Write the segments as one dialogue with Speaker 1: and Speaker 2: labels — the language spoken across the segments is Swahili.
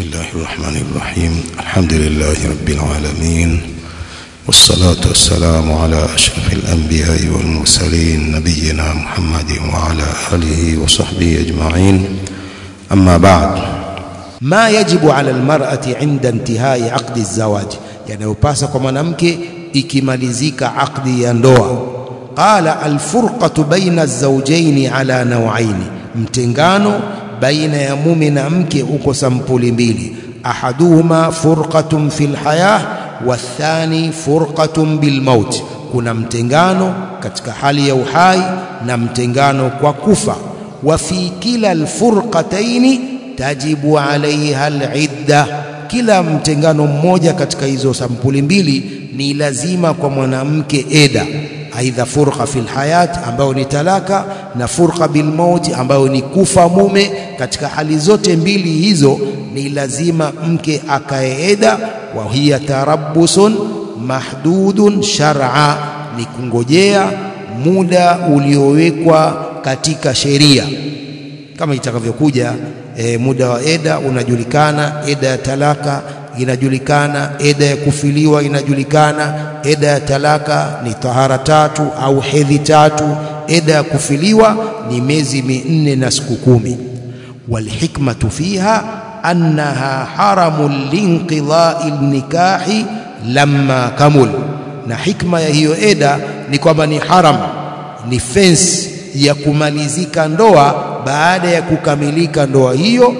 Speaker 1: بسم الله الرحمن الرحيم الحمد لله رب العالمين والصلاة والسلام على أشرف الأنبياء والمرسلين نبينا محمد وعلى آله وصحبه أجمعين أما بعد
Speaker 2: ma yajibu ala almar'ati inda intihai aqdi zawaji, yanayopasa kwa mwanamke ikimalizika aqdi ya ndoa. Qala alfurqatu baina zawjaini ala nawaini, mtengano baina ya mume na mke uko sampuli mbili. Ahaduhuma furqatun fil hayah wathani furqatun bil maut, kuna mtengano katika hali ya uhai na mtengano kwa kufa. Wa fi kila alfurqataini tajibu alaiha alidda, kila mtengano mmoja katika hizo sampuli mbili ni lazima kwa mwanamke eda, aidha furqa fil hayat ambayo ni talaka na furqa bil maut ambayo ni kufa mume. Katika hali zote mbili hizo ni lazima mke akae eda, wa hiya tarabbusun mahdudun shar'a, ni kungojea muda uliowekwa katika sheria kama itakavyokuja e, muda wa eda unajulikana, eda ya talaka inajulikana, eda ya kufiliwa inajulikana. Eda ya talaka ni tahara tatu au hedhi tatu, eda ya kufiliwa ni miezi minne na siku kumi. Walhikmatu fiha annaha haramun linqidai nikahi lamma kamul, na hikma ya hiyo eda ni kwamba ni haram, ni fensi ya kumalizika ndoa baada ya kukamilika ndoa hiyo,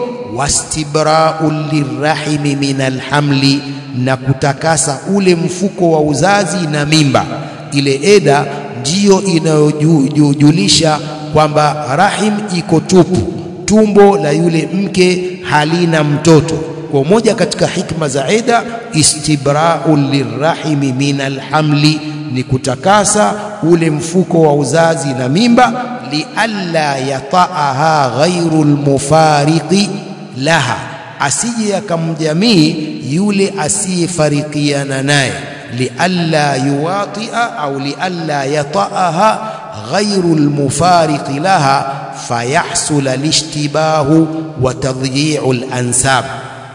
Speaker 2: wastibrau lirrahimi min alhamli, na kutakasa ule mfuko wa uzazi na mimba. Ile eda ndiyo inayojulisha kwamba rahim iko tupu, tumbo la yule mke halina mtoto. Kwa moja katika hikma za eda, istibrau lirrahimi min alhamli, ni kutakasa ule mfuko wa uzazi na mimba lialla yataaha ghairu lmufariqi laha, asije akamjamii yule asiyefarikiana naye. Lialla yuwatia au lialla yataaha ghairu lmufariqi laha fayahsula lishtibahu wa tadyiu lansab,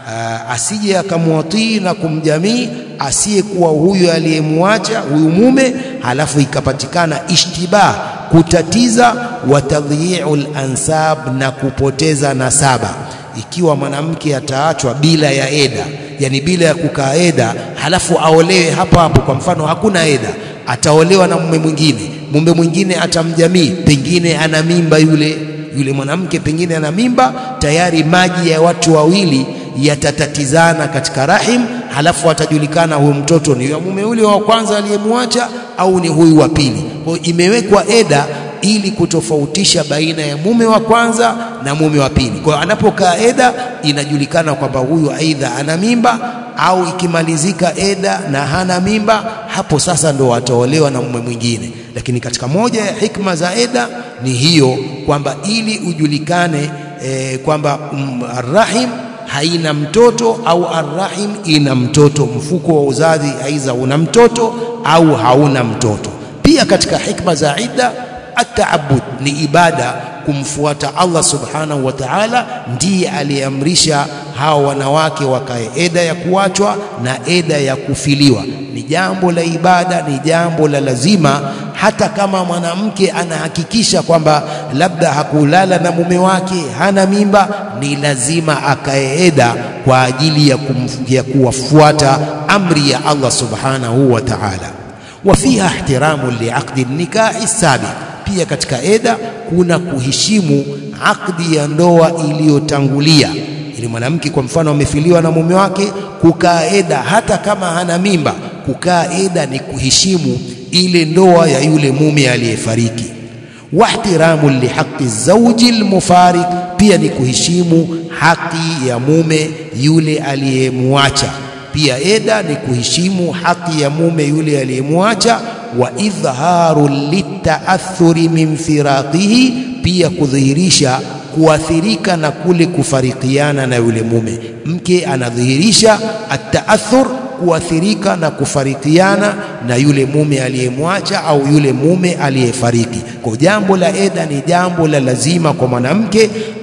Speaker 2: asije akamwatii na kumjamii asiyekuwa huyu aliyemwacha huyu mume, halafu ikapatikana ishtibah kutatiza wa tadhiu lansab na kupoteza nasaba. Ikiwa mwanamke ataachwa bila ya eda, yani bila ya kukaa eda, halafu aolewe hapo hapo, kwa mfano hakuna eda, ataolewa na mume mwingine, mume mwingine atamjamii, pengine ana mimba yule yule mwanamke, pengine ana mimba tayari, maji ya watu wawili yatatatizana katika rahim, halafu atajulikana huyu mtoto ni wa mume ule wa kwanza aliyemwacha au ni huyu wa pili. Kwa hiyo imewekwa eda ili kutofautisha baina ya mume wa kwanza na mume wa pili. Kwa hiyo anapokaa eda inajulikana kwamba huyu aidha ana mimba au ikimalizika eda na hana mimba, hapo sasa ndo ataolewa na mume mwingine. Lakini katika moja ya hikma za eda ni hiyo kwamba ili ujulikane e, kwamba um, rahim haina mtoto au arrahim ina mtoto, mfuko wa uzazi aidha una mtoto au hauna mtoto. Pia katika hikma za idda ataabud ni ibada, kumfuata Allah subhanahu wa ta'ala, ndiye aliyeamrisha hawa wanawake wakae eda ya kuachwa na eda ya kufiliwa. Ni jambo la ibada, ni jambo la lazima, hata kama mwanamke anahakikisha kwamba labda hakulala na mume wake, hana mimba, ni lazima akae eda kwa ajili ya, ya kuwafuata amri ya Allah subhanahu wa ta'ala. Wa fiha ihtiramu liaqdi nikahi sabiq pia katika eda kuna kuheshimu akdi ya ndoa iliyotangulia. Ili mwanamke kwa mfano amefiliwa na mume wake, kukaa eda hata kama hana mimba, kukaa eda ni kuheshimu ile ndoa ya yule mume aliyefariki. Wahtiramu lihaqi zauji lmufarik, pia ni kuheshimu haki ya mume yule aliyemwacha. Pia eda ni kuheshimu haki ya mume yule aliyemwacha wa idhharu litaathuri min firaqihi, pia kudhihirisha kuathirika na kule kufarikiana na yule mume. Mke anadhihirisha ataathur, kuathirika na kufarikiana na yule mume aliyemwacha au yule mume aliyefariki. Kwa jambo la eda ni jambo la lazima kwa mwanamke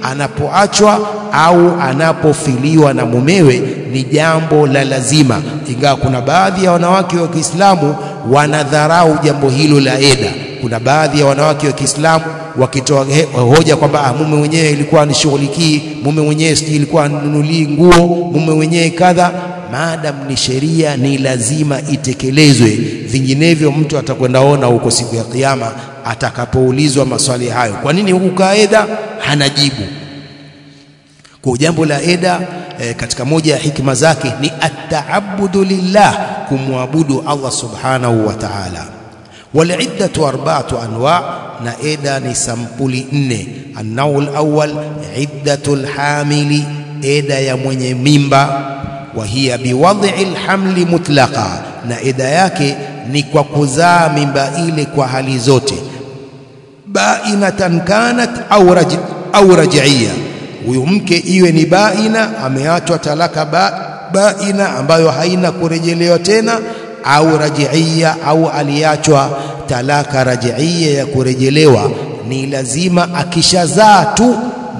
Speaker 2: anapoachwa au anapofiliwa na mumewe ni jambo la lazima, ingawa kuna baadhi ya wanawake wa Kiislamu wanadharau jambo hilo la eda. Kuna baadhi ya wanawake wa Kiislamu wakitoa hoja kwamba mume mwenyewe ilikuwa anishughulikii, mume mwenyewe sijui ilikuwa anunulii nguo, mume mwenyewe kadha. Maadam ni sheria, ni lazima itekelezwe, vinginevyo mtu atakwenda ona huko siku ya Kiyama atakapoulizwa maswali hayo, kwa nini hukukaa eda? Hana jibu. Kwa jambo la eda e, katika moja ya hikma zake ni ataabudu lillah, kumwabudu Allah subhanahu wa ta'ala. Waliddatu arba'atu anwa, na eda ni sampuli nne. Annaul awwal iddatul hamili, eda ya mwenye mimba. Wa hiya biwadhi lhamli mutlaqa, na eda yake ni kwa kuzaa mimba ile kwa hali zote, bainatan kanat au raj, au raj'iyya huyu mke iwe ni baina, ameachwa talaka ba, baina ambayo haina kurejelewa tena, au rajiia, au aliachwa talaka rajiia ya kurejelewa, ni lazima akishazaa tu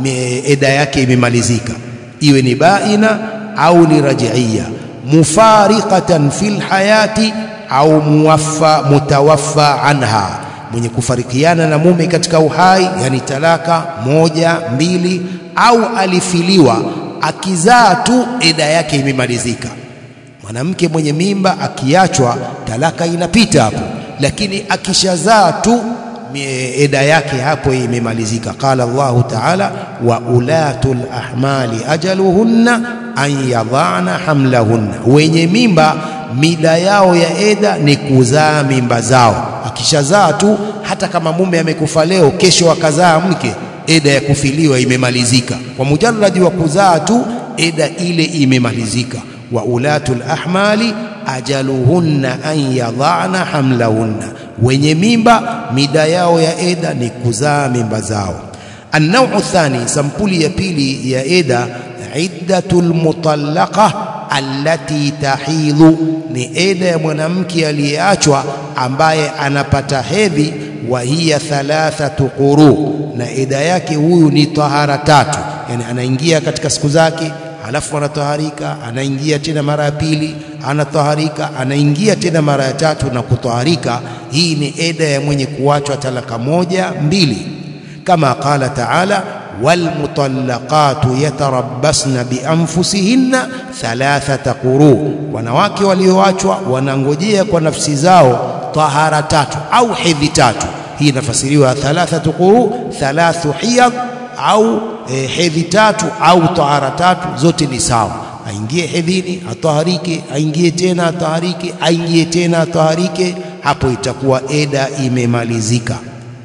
Speaker 2: eda yake imemalizika, iwe ni baina au ni rajiia, mufariqatan fil hayati au muwaffa mutawaffa anha, mwenye kufarikiana na mume katika uhai, yani talaka moja mbili au alifiliwa akizaa tu eda yake imemalizika. Mwanamke mwenye mimba akiachwa talaka inapita hapo, lakini akishazaa tu eda yake hapo imemalizika. Qala Allahu Ta'ala, wa ulatul ahmali ajaluhunna an yadhana hamlahunna, wenye mimba mida yao ya eda ni kuzaa mimba zao. Akishazaa tu, hata kama mume amekufa leo, kesho akazaa mke eda ya kufiliwa imemalizika kwa mujarradi wa kuzaa tu, eda ile imemalizika. wa ulatul ahmali ajaluhunna an yadhana hamlahunna, wenye mimba mida yao ya eda ni kuzaa mimba zao. Annau thani, sampuli ya pili ya eda, iddatul mutallaqa allati tahidhu, ni eda ya mwanamke aliyeachwa ambaye anapata hedhi wa hiya thalathatu quru, na eda yake huyu ni tahara tatu, yani anaingia katika siku zake, halafu anataharika, anaingia tena mara ya pili, anataharika, anaingia tena mara ya tatu na kutaharika. Hii ni eda ya mwenye kuachwa talaka moja mbili, kama qala taala walmutallaqatu yatarabbasna bianfusihinna thalathata quru, wanawake walioachwa wanangojea kwa nafsi zao tahara tatu au hedhi tatu. Hii inafasiriwa thalathatu quru, thalathu hiyad au e, hedhi tatu au tahara tatu, zote ni sawa. Aingie hedhini ataharike, aingie tena ataharike, aingie tena ataharike, hapo itakuwa eda imemalizika.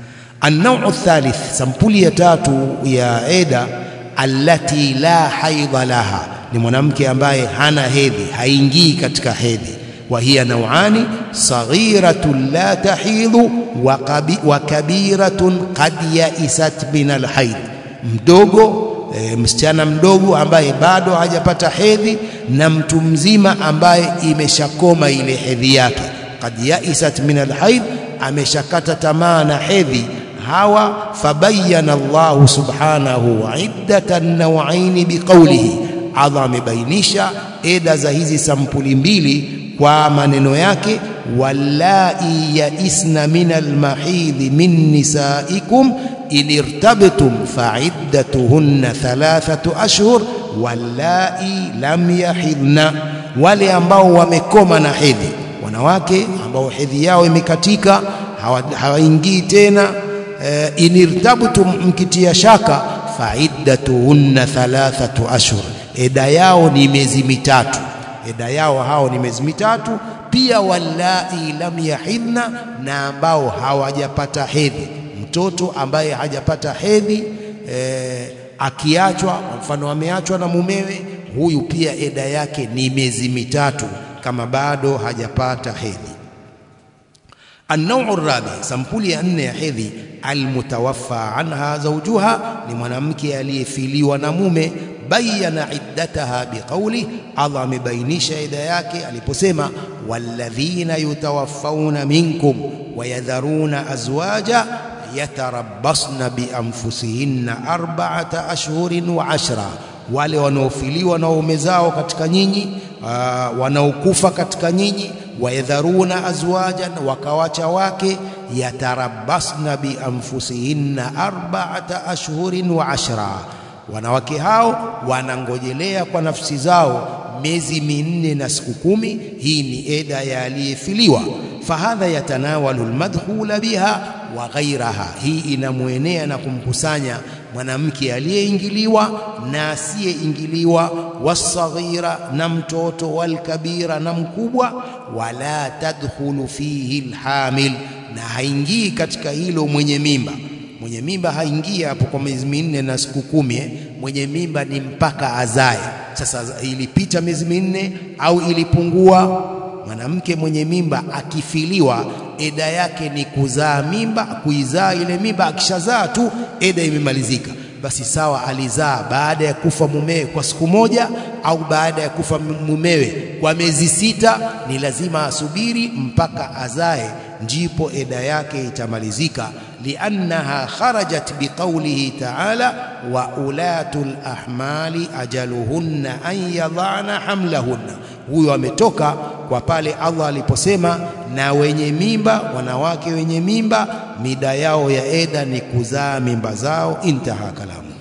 Speaker 2: Annau thalith, sampuli ya tatu ya eda, allati la haidha laha, ni mwanamke ambaye hana hedhi, haingii katika hedhi wa hiya nauani saghiratun la tahidhu wa kabiratun qad yaisat min alhaid, mdogo e, msichana mdogo ambaye bado hajapata hedhi na mtu mzima ambaye imeshakoma ile hedhi yake. Qad yaisat min alhaid, ameshakata tamaa na hedhi. Hawa fabayana Allahu subhanahu iddatan nawaini biqaulihi, Allah amebainisha eda za hizi sampuli mbili kwa maneno yake, wallai yaisna min almahidhi min nisaikum in irtabtum faiddatuhunna thalathatu ashhur wallai lam yahidna, wale ambao wamekoma na hedhi, wanawake ambao hedhi yao imekatika hawaingii tena. E, in irtabtum, mkitia shaka, faiddatuhunna thalathatu ashhur, eda yao ni miezi mitatu eda yao hao ni miezi mitatu. Pia wallai lam yahidna, na ambao hawajapata hedhi. Mtoto ambaye hajapata hedhi e, akiachwa, kwa mfano ameachwa na mumewe, huyu pia eda yake ni miezi mitatu kama bado hajapata hedhi. Annau rabi, sampuli ya nne ya hedhi, almutawaffa anha zawjuha, ni mwanamke aliyefiliwa na mume bayana iddataha biqauli, Allah amebainisha ida yake aliposema, walladhina yutawaffawna minkum wayadharuna azwaja yatarabbasna bianfusihinna arba'ata ashhurin wa ashra, wale wanaofiliwa na waume zao katika nyinyi, uh, wanaokufa katika nyinyi, wayadharuna azwajan, wakawacha wake, yatarabbasna bianfusihinna arba'ata ashhurin wa ashra, wanawake hao wanangojelea kwa nafsi zao miezi minne na siku kumi. Hii ni eda ya aliyefiliwa. Fahadha yatanawalu almadkhula biha wa ghairaha, hii inamwenea na kumkusanya mwanamke aliyeingiliwa na asiyeingiliwa, wasaghira na mtoto, walkabira na mkubwa. Wala tadkhulu fihi alhamil, na haingii katika hilo mwenye mimba. Mwenye mimba haingii hapo kwa miezi minne na siku kumi eh. Mwenye mimba ni mpaka azae. Sasa ilipita miezi minne au ilipungua, mwanamke mwenye mimba akifiliwa, eda yake ni kuzaa mimba, kuizaa ile mimba. Akishazaa tu eda imemalizika. Basi sawa, alizaa baada ya kufa mumewe kwa siku moja au baada ya kufa mumewe kwa miezi sita, ni lazima asubiri mpaka azae, ndipo eda yake itamalizika. liannaha kharajat biqaulihi ta'ala wa ulatul ahmali ajaluhunna an yadhana hamlahunna. Huyo ametoka kwa pale Allah aliposema, na wenye mimba, wanawake wenye mimba mida yao ya eda ni kuzaa mimba zao. Intaha kalamu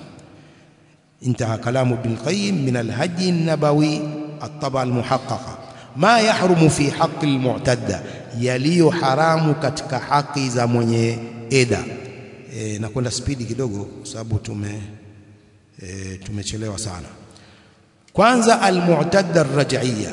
Speaker 2: intaha kalamu Ibn Qayyim min alhaji nabawi ataba almuhaqqaqa ma yahrumu fi haqqi almu'tadda, yaliyo haramu katika haki za mwenye eda. E, na kwenda spidi kidogo kwa sababu tume e, tumechelewa sana. Kwanza almu'tadda arraj'iyya,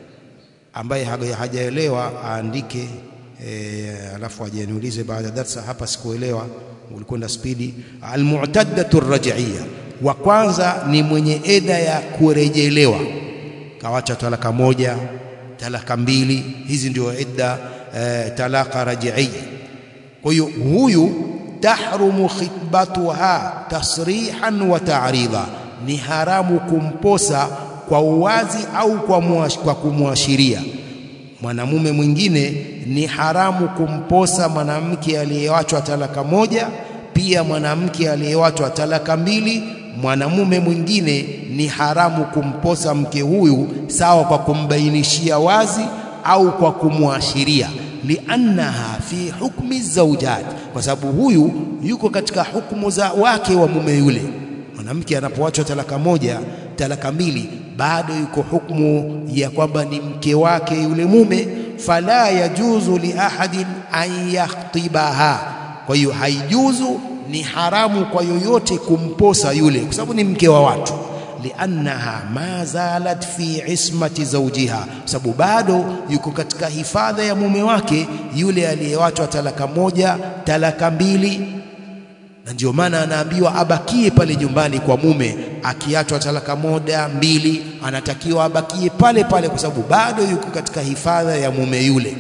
Speaker 2: ambaye hajaelewa aandike e, alafu ajaniulize baada ya darsa. Hapa sikuelewa, ulikwenda spidi. Almu'taddatu arraj'iyya, wa kwanza ni mwenye eda ya kurejelewa, kawacha talaka moja, talaka mbili, hizi ndio eda e, talaka raj'iyya. Kwa hiyo huyu tahrumu khitbatuha tasrihan wa ta'rida, ni haramu kumposa kwa uwazi au kwa, muash, kwa kumwashiria. Mwanamume mwingine ni haramu kumposa mwanamke aliyewachwa talaka moja, pia mwanamke aliyewachwa talaka mbili. Mwanamume mwingine ni haramu kumposa mke huyu sawa kwa kumbainishia wazi au kwa kumwashiria liannaha fi hukmi zawjat, kwa sababu huyu yuko katika hukumu za wake wa mume yule. Mwanamke anapoachwa talaka moja, talaka mbili, bado yuko hukumu ya kwamba ni mke wake yule mume. Fala yajuzu li ahadin an yakhtibaha, kwa hiyo haijuzu, ni haramu kwa yoyote kumposa yule, kwa sababu ni mke wa watu liannaha ma zalat fi ismati zawjiha, sababu bado yuko katika hifadha ya mume wake yule aliyewachwa talaka moja, talaka mbili. Na ndio maana anaambiwa abakie pale nyumbani kwa mume. Akiachwa talaka moja, mbili, anatakiwa abakie pale pale, kwa sababu bado yuko katika hifadha ya mume yule.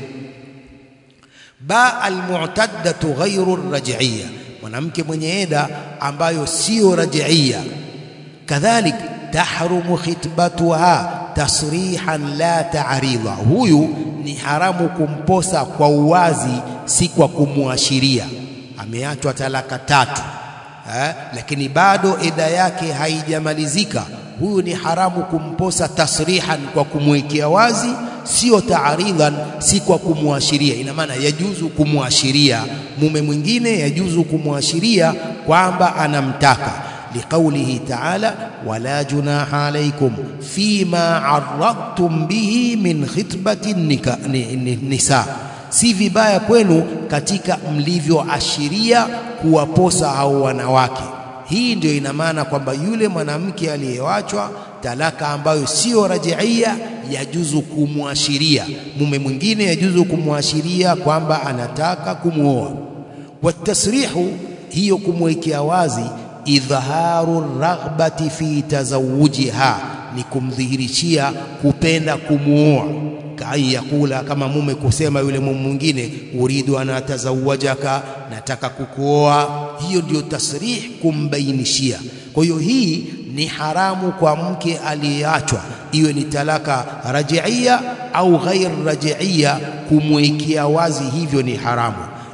Speaker 2: ba almu'taddatu ghairu raj'iyya, mwanamke mwenye eda ambayo sio raj'iyya kadhalik tahrumu khitbatuha tasrihan la ta'rida, huyu ni haramu kumposa kwa uwazi, si kwa kumwashiria. Ameachwa talaka tatu eh, lakini bado eda yake haijamalizika. Huyu ni haramu kumposa tasrihan, kwa kumwekea wazi, sio ta'ridan, si kwa kumwashiria. Ina maana yajuzu kumwashiria mume mwingine, yajuzu kumwashiria kwamba anamtaka liqaulihi ta'ala wala junaha alaykum fima arradtum bihi min khitbati nisa, si vibaya kwenu katika mlivyoashiria kuwaposa hao wanawake. Hii ndio ina maana kwamba yule mwanamke aliyewachwa talaka ambayo sio rajiia, yajuzu kumwashiria mume mwingine, yajuzu kumwashiria kwamba anataka kumwoa. Watasrihu, hiyo kumwekea wazi idhaharu raghbati fi tazawujiha, ni kumdhihirishia kupenda kumuoa. Kaan yakula, kama mume kusema yule mume mwingine, uridu an atazawajaka, nataka kukuoa. Hiyo ndio tasrih, kumbainishia. Kwa hiyo hii ni haramu kwa mke aliyeachwa, iwe ni talaka rajiia au ghair rajiia, kumwekea wazi hivyo ni haramu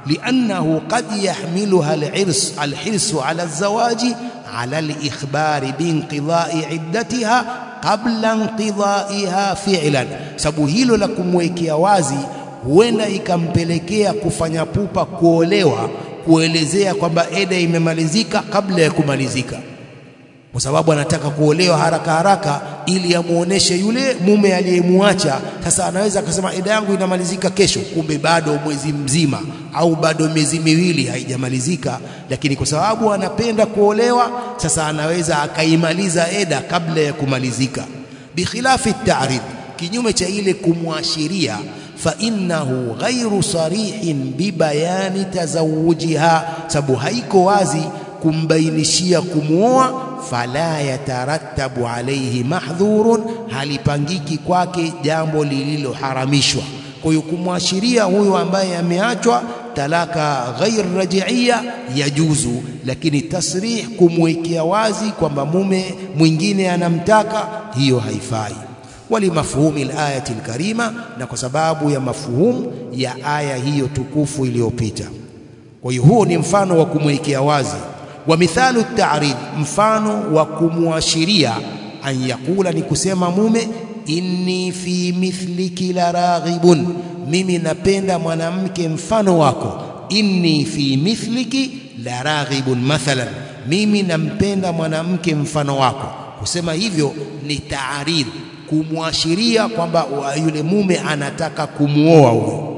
Speaker 2: liannahu qad yahmiluha alhirs alhirsu ala alzawaji ala alikhbari biinqidai iddatiha qabla inqidaiha fi'lan, sababu hilo la kumwekea wazi huenda ikampelekea kufanya pupa kuolewa, kuelezea kwamba eda imemalizika kabla ya kumalizika kwa sababu anataka kuolewa haraka haraka ili amuoneshe yule mume aliyemwacha. Sasa anaweza akasema eda yangu inamalizika kesho, kumbe bado mwezi mzima au bado miezi miwili haijamalizika, lakini kwa sababu anapenda kuolewa, sasa anaweza akaimaliza eda kabla ya kumalizika. Bikhilafi ta'rid, kinyume cha ile kumwashiria, fa innahu ghairu sarihin bibayani tazawujiha, sababu haiko wazi kumbainishia kumwoa fala yatarattabu alayhi mahdhurun, halipangiki kwake jambo lililoharamishwa. Kwa hiyo kumwashiria huyo ambaye ameachwa talaka ghair rajiia yajuzu, lakini tasrih, kumwekea wazi kwamba mume mwingine anamtaka, hiyo haifai. Walimafhumi alayati alkarima, na kwa sababu ya mafhumu ya aya hiyo tukufu iliyopita. Kwa hiyo huo ni mfano wa kumwekea wazi wa mithalu ta'rid, mfano wa kumwashiria, an yakula ni kusema mume, inni fi mithliki la raghibun, mimi napenda mwanamke mfano wako. Inni fi mithliki la raghibun, mathalan, mimi nampenda mwanamke mfano wako. Kusema hivyo ni ta'rid, kumwashiria kwamba yule mume anataka kumwoa huyo.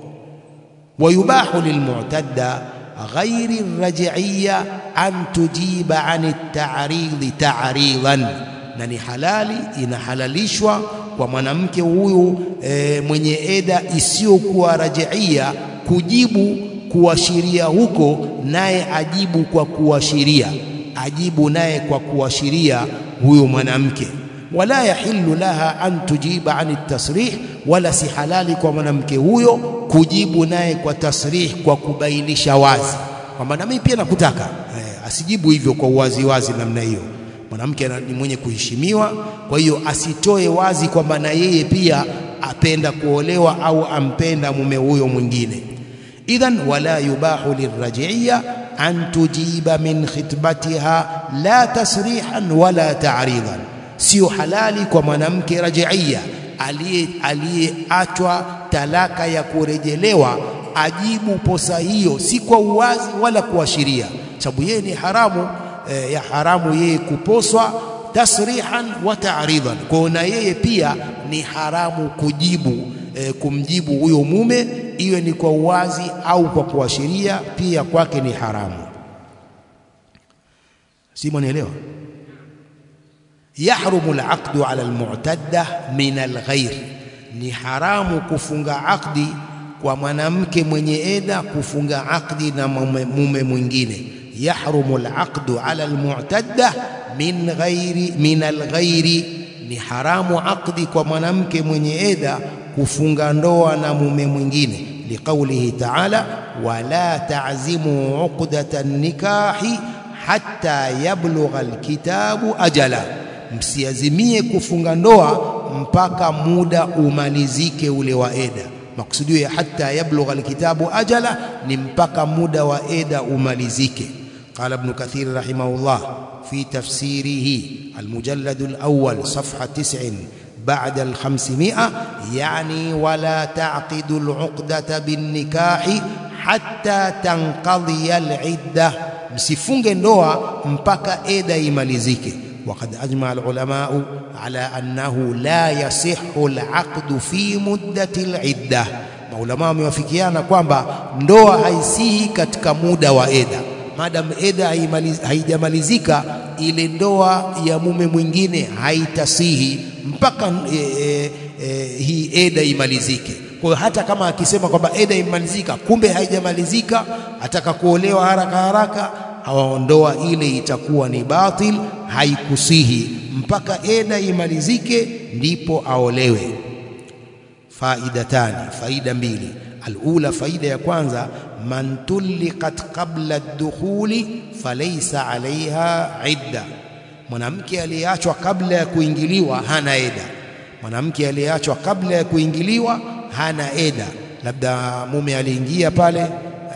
Speaker 2: Wayubahu lilmu'tadda ghairi raj'iyya an tujiba an at-ta'rid ta'ridan, na ni halali inahalalishwa kwa mwanamke huyu e, mwenye eda isiyokuwa raj'iyya kujibu kuashiria huko, naye ajibu kwa kuashiria, ajibu naye kwa kuashiria huyo mwanamke. Wala yahillu laha an tujiba an at-tasrih, wala si halali kwa mwanamke huyo kujibu naye kwa tasrih, kwa kubainisha wazi kwamba na mimi pia nakutaka eh, asijibu hivyo kwa uwazi wazi namna hiyo. Mwanamke ni mwenye kuheshimiwa, kwa hiyo asitoe wazi kwamba na yeye pia apenda kuolewa au ampenda mume huyo mwingine. Idhan wala yubahu lirrajiya an tujiba min khitbatiha la tasrihan wala ta'ridan, sio halali kwa mwanamke rajiia aliyeachwa talaka ya kurejelewa ajibu posa hiyo si kwa uwazi wala kuashiria, sababu yeye ni haramu e, ya haramu yeye kuposwa tasrihan wa ta'ridan. Kwa na yeye pia ni haramu kujibu e, kumjibu huyo mume, iwe ni kwa uwazi au kwa kuashiria, pia kwake ni haramu. Si mwanielewa? Yahrumu alaqdu ala almu'tadda min alghair, ni haramu kufunga akdi kwa mwanamke mwenye eda kufunga akdi na mume, mume mwingine. Yahrumu alaqdu ala almu'tadda min ghairi min alghairi, ni haramu akdi kwa mwanamke mwenye eda kufunga ndoa na mume mwingine. Liqaulihi ta'ala, wala ta'zimu uqdata nikahi hatta yablugha alkitabu ajala, msiazimie kufunga ndoa mpaka muda umalizike ule wa eda. Makusudio ya hatta yablugha alkitabu ajala ni mpaka muda wa eda umalizike. Qala Ibn Kathir rahimahullah fi tafsirihi almujallad alawwal safha 90 بعد الخمسمائة يعني ولا تعقد العقدة بالنكاح حتى تنقضي العدة msifunge ndoa mpaka eda imalizike. Waqad ajma alulamau ala annahu la yasihu alaqdu fi muddati alidda, maulama wamewafikiana kwamba ndoa haisihi katika muda wa eda. Madam eda haijamalizika, ile ndoa ya mume mwingine haitasihi mpaka e, e, e, hii eda imalizike. Kwa hiyo hata kama akisema kwamba eda imalizika, kumbe haijamalizika, ataka kuolewa haraka haraka, hawaondoa ile, itakuwa ni batil, haikusihi mpaka eda imalizike, ndipo aolewe. Faidatani, faida mbili. Alula, faida ya kwanza, man tulliqat qabla ad-dukhuli falaysa alaiha idda, mwanamke aliyeachwa kabla ya kuingiliwa hana eda. Mwanamke aliyeachwa kabla ya kuingiliwa hana eda. Labda mume aliingia pale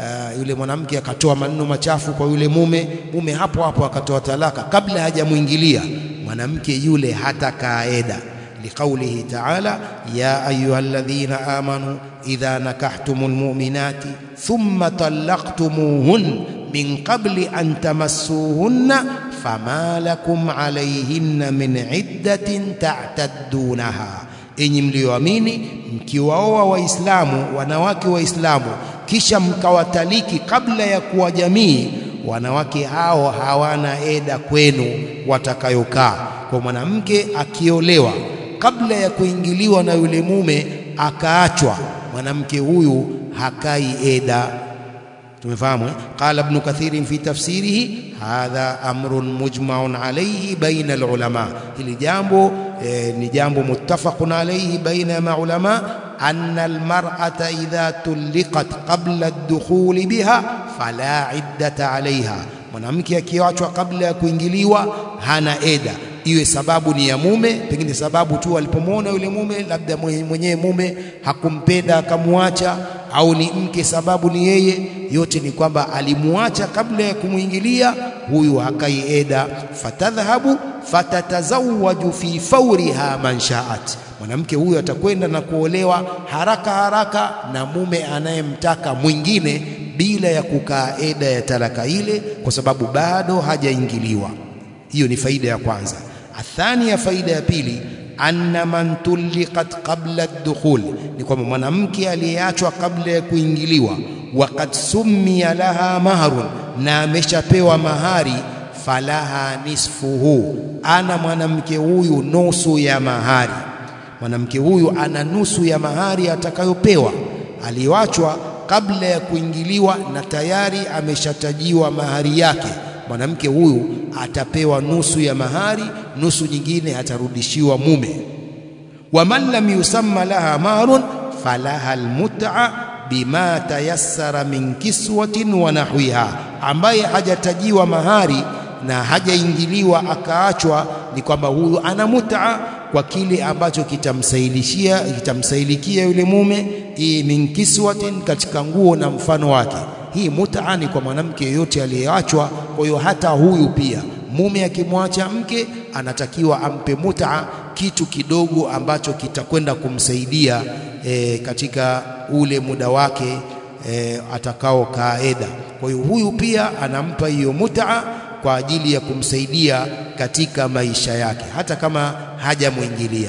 Speaker 2: uh, yule mwanamke akatoa maneno machafu kwa yule mume, mume hapo hapo akatoa talaka kabla hajamwingilia, mwanamke yule hata kaeda liqaulihi ta'ala ya ayyuhalladhina amanu idha nakahtumul mu'minati thumma talaqtumuhun min qabli an tamassuhunna fama lakum alayhinna min iddatin ta'taddunaha, enyi mlioamini mkiwaoa Waislamu wanawake Waislamu kisha mkawataliki kabla ya kuwa jamii, wanawake hao hawana eda kwenu watakayokaa. Kwa mwanamke akiolewa kabla ya kuingiliwa na yule mume akaachwa, mwanamke huyu hakai eda. Tumefahamu eh? Qala Ibn Kathir fi tafsirihi hadha amrun mujmaun alayhi baina alulama, hili jambo eh, ni jambo muttafaqun alayhi baina ya maulama anna almar'ata idha tulliqat qabla ad-dukhul biha fala iddata alayha, mwanamke akiachwa kabla ya kuingiliwa hana eda iwe sababu ni ya mume, pengine sababu tu alipomwona yule mume, labda mwenyewe mume hakumpenda akamwacha, au ni mke sababu ni yeye. Yote ni kwamba alimuacha kabla ya kumwingilia, huyu hakai eda. Fatadhhabu fatatazawaju fi fauriha man shaat, mwanamke huyu atakwenda na kuolewa haraka haraka na mume anayemtaka mwingine bila ya kukaa eda ya talaka ile, kwa sababu bado hajaingiliwa. Hiyo ni faida ya kwanza. Athania, faida ya pili, anna man tulliqat qabla ad-dukhul, ni kwamba mwanamke aliyeachwa kabla ya kuingiliwa, waqad summiya laha mahrun, na ameshapewa mahari, falaha nisfuhu, ana mwanamke huyu nusu ya mahari. Mwanamke huyu ana nusu ya mahari atakayopewa. Aliyoachwa kabla ya kuingiliwa na tayari ameshatajiwa mahari yake mwanamke huyu atapewa nusu ya mahari, nusu nyingine atarudishiwa mume. wa man lam yusamma laha mahrun falaha almut'a bima tayassara min kiswatin wa nahwiha, ambaye hajatajiwa mahari na hajaingiliwa akaachwa, ni kwamba huyu ana mut'a kwa kile ambacho kitamsailishia kitamsailikia yule mume, hii min kiswatin, katika nguo na mfano wake hii mutaa ni kwa mwanamke yeyote aliyeachwa. Kwa hiyo hata huyu pia mume akimwacha mke anatakiwa ampe mutaa, kitu kidogo ambacho kitakwenda kumsaidia e, katika ule muda wake e, atakao kaeda. Kwa hiyo huyu pia anampa hiyo mutaa kwa ajili ya kumsaidia katika maisha yake hata kama hajamwingilia.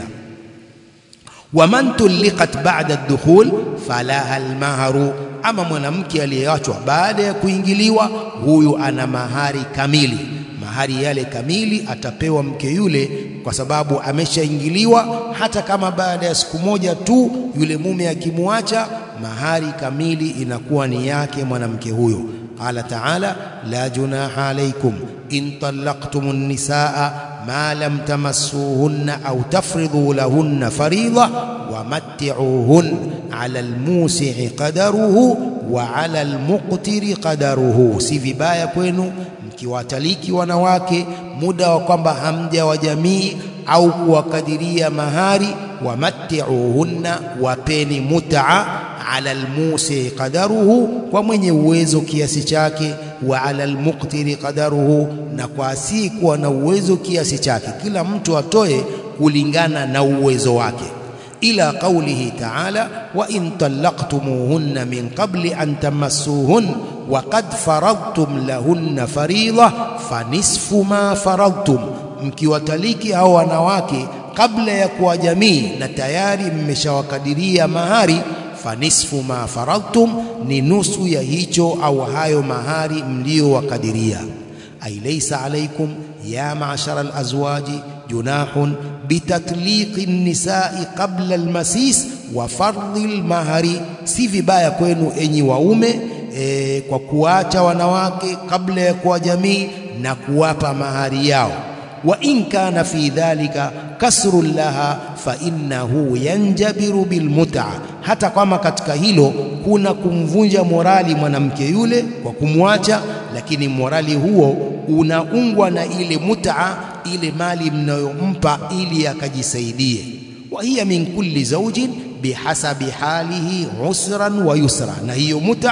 Speaker 2: Waman tulliqat ba'da ad-dukhul falaha al-mahru ama mwanamke aliyeachwa baada ya kuingiliwa, huyu ana mahari kamili. Mahari yale kamili atapewa mke yule, kwa sababu ameshaingiliwa. Hata kama baada ya siku moja tu yule mume akimwacha, mahari kamili inakuwa ni yake mwanamke huyo. Qala ta'ala, la junaha alaykum in talaqtumun nisaa ma lam tamassuhunna au tafridhu lahunna faridha wamatti'uhun ala almusi'i qadaruhu wa ala almuqtiri qadaruhu, si vibaya kwenu mkiwataliki wanawake muda wa kwamba hamja wa jamii au kuwakadiria mahari. Wamatti'uhunna, wapeni mut'a ala almusi'i qadaruhu, kwa mwenye uwezo kiasi chake wa ala almuqtiri qadaruhu, na kwa asiyekuwa na uwezo kiasi chake. Kila mtu atoe kulingana na uwezo wake. Ila qaulihi ta'ala, wa in talaqtumuhunna min qabli an tamassuhun wa qad faradtum lahunna faridha fanisfu ma faradtum, mkiwataliki hao wanawake kabla ya kuwa jamii na tayari mmeshawakadiria mahari fanisfu ma faradtum, ni nusu ya hicho au hayo mahari mliyowakadiria. Ay laysa alaykum ya ma'shara alazwaji junahun bitatliqi nisai qabla almasis wa fardhi almahari, si vibaya kwenu enyi waume e, kwa kuacha wanawake kabla ya kuwa jamii na kuwapa mahari yao. Wa in kana fi dhalika kasrun laha fa innahu yanjabiru bilmut'a, hata kama katika hilo kuna kumvunja morali mwanamke yule kwa kumwacha, lakini morali huo unaungwa na ile mut'a, ile mali mnayompa ili akajisaidie. Wa hiya min kulli zawjin bihasabi halihi usran wa yusra, na hiyo mut'a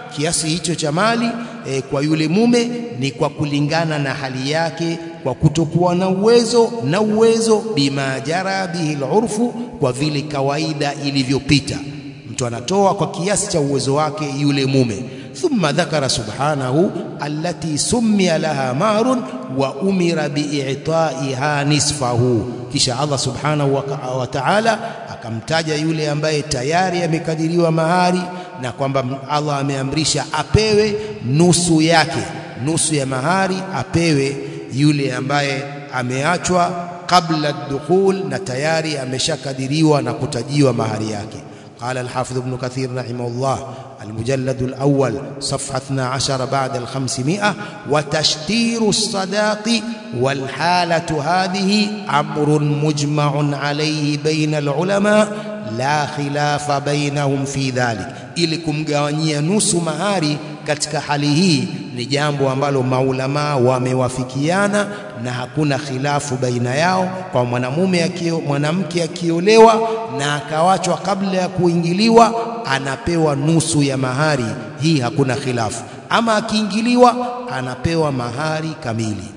Speaker 2: kiasi hicho cha mali e, kwa yule mume ni kwa kulingana na hali yake, kwa kutokuwa na uwezo na uwezo, bima jara bihi al-urfu, kwa vile kawaida ilivyopita. Mtu anatoa kwa kiasi cha uwezo wake yule mume. Thumma dhakara subhanahu allati summiya laha marun wa umira bi'itaiha nisfahu, kisha Allah subhanahu wa ta'ala akamtaja yule ambaye tayari amekadiriwa mahari na kwamba Allah ameamrisha apewe nusu yake, nusu ya mahari apewe yule ambaye ameachwa kabla dukhul na tayari ameshakadiriwa na kutajiwa mahari yake. قال الحافظ ابن كثير رحمه الله المجلد الأول صفحة 12 بعد الخمسمائة وتشتير الصداق والحالة هذه أمر مجمع عليه بين العلماء لا خلاف بينهم في ذلك ili kumgawanyia nusu mahari katika hali hii ni jambo ambalo maulamaa wamewafikiana na hakuna khilafu baina yao kwa mwanamume akio mwanamke akiolewa na akawachwa kabla ya kuingiliwa anapewa nusu ya mahari hii hakuna khilafu ama akiingiliwa anapewa mahari kamili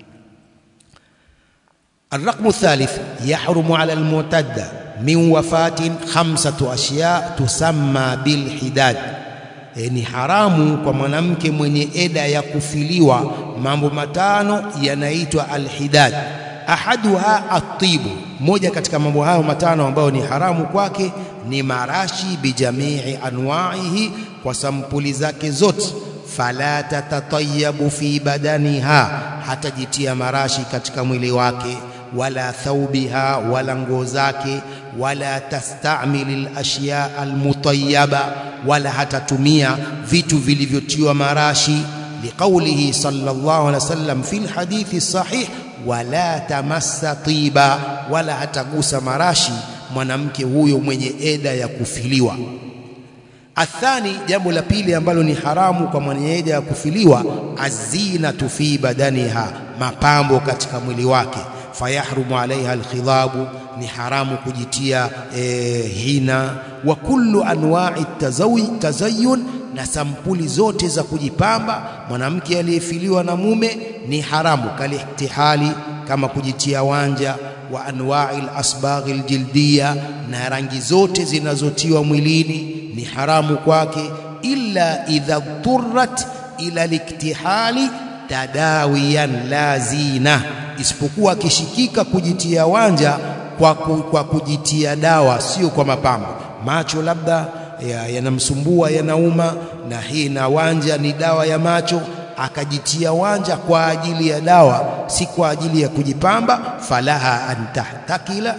Speaker 2: الرقم الثالث يحرم على المعتدة من وفاة خمسة أشياء تسمى بالحداد e, ni haramu kwa mwanamke mwenye eda ya kufiliwa mambo matano yanaitwa alhidad ahaduha atibu moja katika mambo hayo matano ambayo ni haramu kwake ni marashi bijamii anwaihi kwa sampuli zake zote fala tatatayabu fi badaniha hatajitia marashi katika mwili wake wala thaubiha wala nguo zake wala tastamili alashya almutayyaba wala hatatumia vitu vilivyotiwa marashi liqaulihi sallallahu alaihi wasallam fi alhadithi sahih wala tamassa tiba wala hatagusa marashi mwanamke huyo mwenye eda ya kufiliwa athani jambo la pili ambalo ni haramu kwa mwenye eda ya kufiliwa azinatu fi badaniha mapambo katika mwili wake fayahrumu alaiha alkhidhabu ni haramu kujitia e, hina wa kullu anwa'i tazayyun na sampuli zote za kujipamba mwanamke aliyefiliwa na mume ni haramu kalihtihali kama kujitia wanja wa anwa'i alasbaghi aljildiya na rangi zote zinazotiwa mwilini ni haramu kwake illa idha turrat ila liktihali tadawiyan la zina isipokuwa akishikika kujitia wanja kwa, ku, kwa kujitia dawa sio kwa mapambo macho labda yanamsumbua ya yanauma na hii na wanja ni dawa ya macho akajitia wanja kwa ajili ya dawa si kwa ajili ya kujipamba falaha antahtakila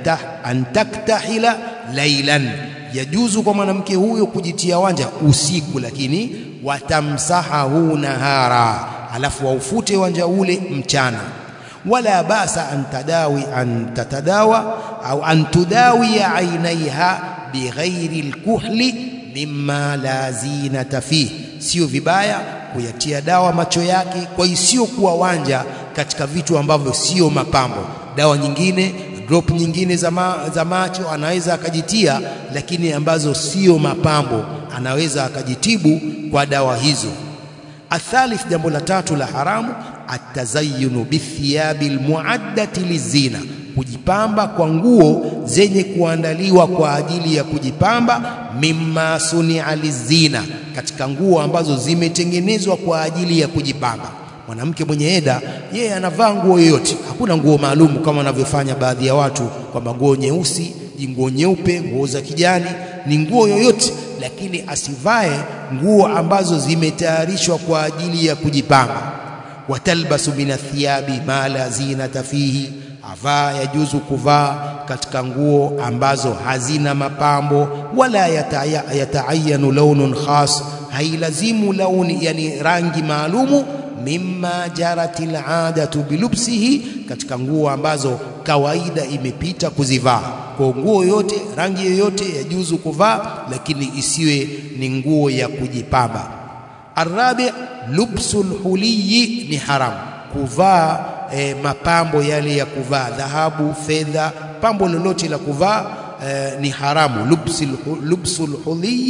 Speaker 2: antaktahila lailan yajuzu kwa mwanamke huyo kujitia wanja usiku lakini watamsahahu nahara alafu waufute wanja ule mchana wala basa an tadawi an tatadawa au an tudawi ainaiha bighairi alkuhli mimma la zinata fihi sio vibaya kuyatia dawa macho yake kwa isiyokuwa wanja katika vitu ambavyo sio mapambo dawa nyingine drop nyingine za, ma, za macho anaweza akajitia lakini ambazo sio mapambo anaweza akajitibu kwa dawa hizo athalith jambo la tatu la haramu atazayyunu bithiyabi almuaddati lizina kujipamba kwa nguo zenye kuandaliwa kwa ajili ya kujipamba mimma sunia lizina katika nguo ambazo zimetengenezwa kwa ajili ya kujipamba mwanamke mwenye eda yeye anavaa nguo yoyote hakuna nguo maalum kama wanavyofanya baadhi ya watu kwamba nguo nyeusi nguo nyeupe nguo za kijani ni nguo yoyote lakini asivae nguo ambazo zimetayarishwa kwa ajili ya kujipamba watalbasu min athiyabi ma la zinata fihi avaa yajuzu kuvaa katika nguo ambazo hazina mapambo wala yataayanu launun khas hailazimu launi yani rangi maalumu mimma jarati aladatu bilubsihi katika nguo ambazo kawaida imepita kuzivaa kwa nguo yote rangi yoyote yajuzu kuvaa lakini isiwe ni nguo ya kujipamba arabi lubsul huliyi ni haramu kuvaa e, mapambo yale ya kuvaa dhahabu fedha pambo lolote la kuvaa e, ni haramu lubsul lubsul huliyi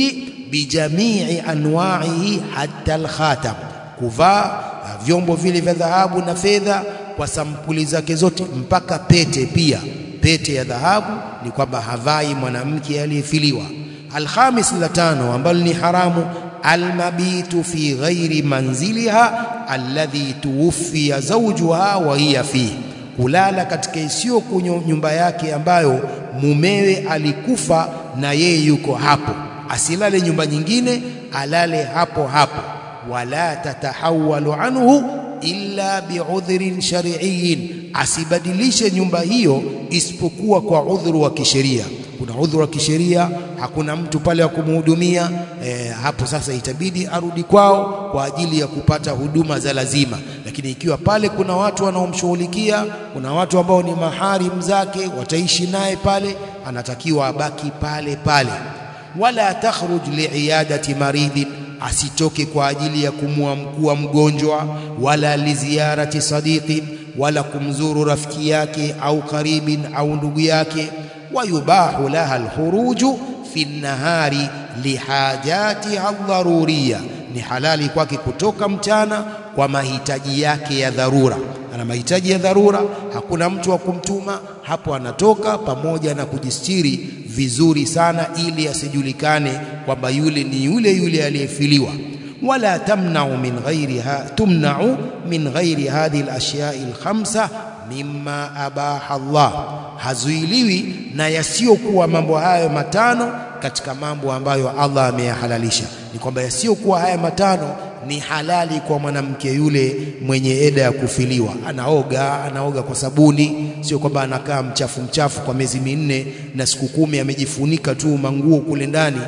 Speaker 2: bijamii anwa'ihi hatta alkhatam kuvaa vyombo vile vya dhahabu na fedha kwa sampuli zake zote mpaka pete pia pete ya dhahabu ni kwamba havai mwanamke aliyefiliwa alkhamis la tano ambalo ni haramu almabitu fi ghairi manziliha alladhi tuwfiya zawjuha wa hiya fihi kulala katika isiyo nyumba yake ambayo mumewe alikufa na yeye yuko hapo asilale nyumba nyingine alale hapo hapo wala tatahawalu anhu illa biudhrin shar'iyyin asibadilishe nyumba hiyo isipokuwa kwa udhuru wa kisheria kuna udhuru wa kisheria hakuna mtu pale wa kumhudumia e, hapo sasa itabidi arudi kwao kwa ajili ya kupata huduma za lazima lakini ikiwa pale kuna watu wanaomshughulikia kuna watu ambao ni maharim zake wataishi naye pale anatakiwa abaki pale pale wala takhruj liiyadati maridhin asitoke kwa ajili ya kumwamkua mgonjwa wala liziarati sadiqin wala kumzuru rafiki yake au karibin au ndugu yake wayubahu laha alkhuruju fi nahari lihajatiha aldharuriya ni halali kwake kutoka mchana kwa mahitaji yake ya dharura ana mahitaji ya dharura hakuna mtu wa kumtuma hapo anatoka pamoja na kujistiri vizuri sana ili asijulikane kwamba yule ni yule yule aliyefiliwa wala tamna'u min ghairiha tumna'u min ghairi hadhihi al-ashya'i al-khamsa mimma abaha Allah hazuiliwi na yasiyokuwa mambo hayo matano katika mambo ambayo Allah ameyahalalisha ni kwamba yasiyokuwa haya matano ni halali kwa mwanamke yule mwenye eda ya kufiliwa anaoga anaoga kwa sabuni sio kwamba anakaa mchafu mchafu kwa miezi minne na siku kumi amejifunika tu manguo kule ndani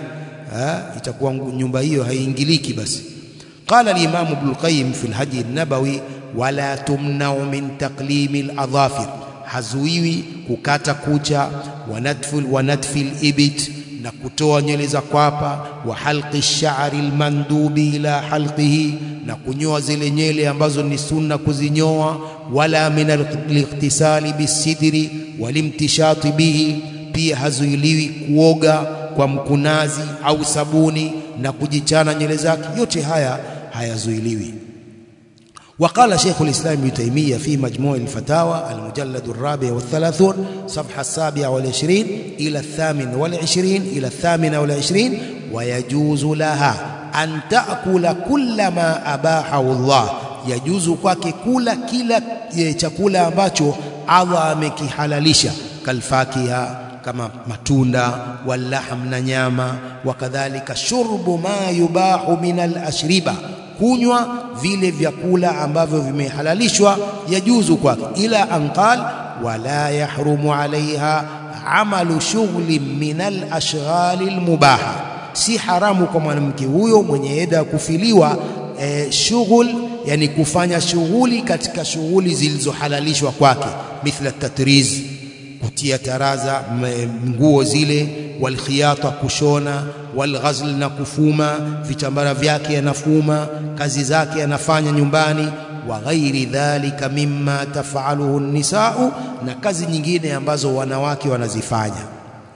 Speaker 2: itakuwa nyumba hiyo haiingiliki basi قال الإمام ابن القيم في الهدي النبوي ولا تمنع من تقليم الأظافر hazuiwi kukata kucha wanatfil wanatfil ibit na kutoa nywele za kwapa wa halqi sha'ri almandubi ila halqihi na kunyoa zile nywele ambazo ni sunna kuzinyoa wala min al-ightisali bisidri walimtishati bihi pia hazuiliwi kuoga kwa mkunazi au sabuni na kujichana nywele zake yote haya hayazuiliwi وقال شيخ الإسلام ابن تيمية في مجموع الفتاوى المجلد الرابع والثلاثون صفحة السابعة والعشرين إلى الثامن والعشرين إلى الثامنة والعشرين ويجوز لها أن تأكل كل ما أباحه الله يجوز kwake kula kila chakula ambacho Allah amekihalalisha kalfakiha kama matunda walahm na nyama wakadhalika shurbu ma yubahu min al-ashriba kunywa vile vyakula ambavyo vimehalalishwa yajuzu kwake ila anqal wala yahrumu alaiha amalu shughli min al-ashghali al-mubaha si haramu kwa mwanamke huyo mwenye eda ya kufiliwa e, shughul yani kufanya shughuli katika shughuli zilizohalalishwa kwake mithla tatriz kutia taraza nguo zile walkhiyata kushona walghazl na kufuma vitambara vyake yanafuma kazi zake anafanya nyumbani wa ghairi dhalika mimma tafaluhu nisau na kazi nyingine ambazo wanawake wanazifanya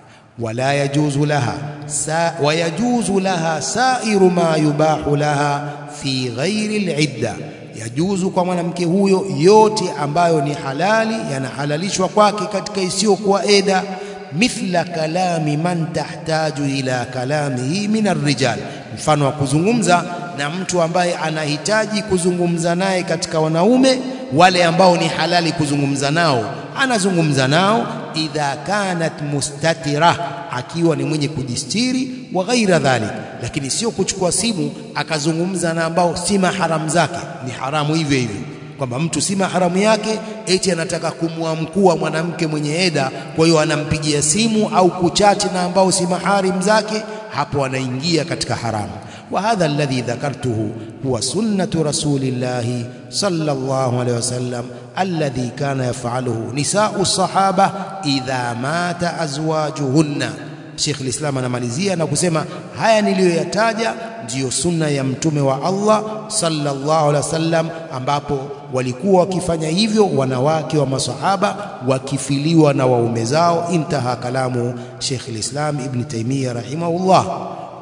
Speaker 2: wala yajuzu laha sa, wayajuzu laha sairu ma yubahu laha fi ghairi alidda yajuzu kwa mwanamke huyo yote ambayo ni halali yanahalalishwa kwake katika isiyokuwa eda mithla kalami man tahtaju ila kalamihi min arrijal mfano wa kuzungumza na mtu ambaye anahitaji kuzungumza naye katika wanaume wale ambao ni halali kuzungumza nao anazungumza nao idha kanat mustatira akiwa ni mwenye kujistiri wa ghaira dhalik lakini sio kuchukua simu akazungumza na ambao si maharamu zake ni haramu hivyo hivyo kwamba mtu si maharamu yake eti anataka kumwamkua mwanamke mwenye eda kwa hiyo anampigia simu au kuchati na ambao si maharim zake hapo anaingia katika haramu وهذا الذي ذكرته هو سنة رسول الله صلى الله عليه وسلم الذي كان يفعله نساء الصحابة إذا مات أزواجهن Sheikh al-Islam anamalizia na kusema haya niliyoyataja ndiyo sunna ya mtume wa Allah sallallahu alaihi wasallam ambapo walikuwa wakifanya hivyo wanawake wa masahaba wakifiliwa na waume zao intaha kalamu Sheikh al-Islam Ibn Taymiyyah rahimahullah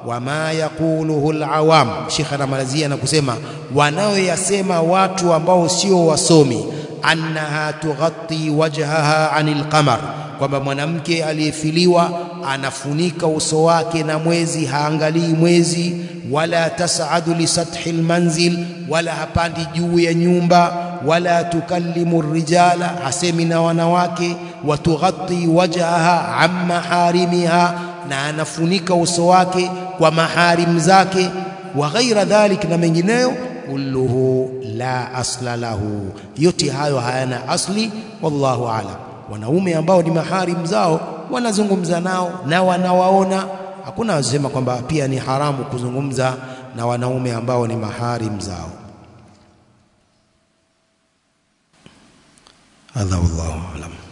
Speaker 2: wama yaquluhu alawam. Sheikh anamalizia na kusema wanaoyasema watu ambao sio wasomi, annaha tughatti wajhaha anil qamar, kwamba mwanamke aliyefiliwa anafunika uso wake na mwezi, haangalii mwezi, wala tas'adu li sathi almanzil, wala hapandi juu ya nyumba, wala tukallimu rijala, hasemi na wanawake, watughatti wajhaha an maharimiha, na anafunika uso wake kwa maharim zake, wa ghaira dhalik, na mengineyo kulluhu la asla lahu, yote hayo hayana asli. Wallahu aalam. Wanaume ambao ni maharim zao wanazungumza nao na wanawaona, hakuna wasema kwamba pia ni haramu kuzungumza na wanaume ambao ni maharim zao.
Speaker 1: Hadha wallahu aalam.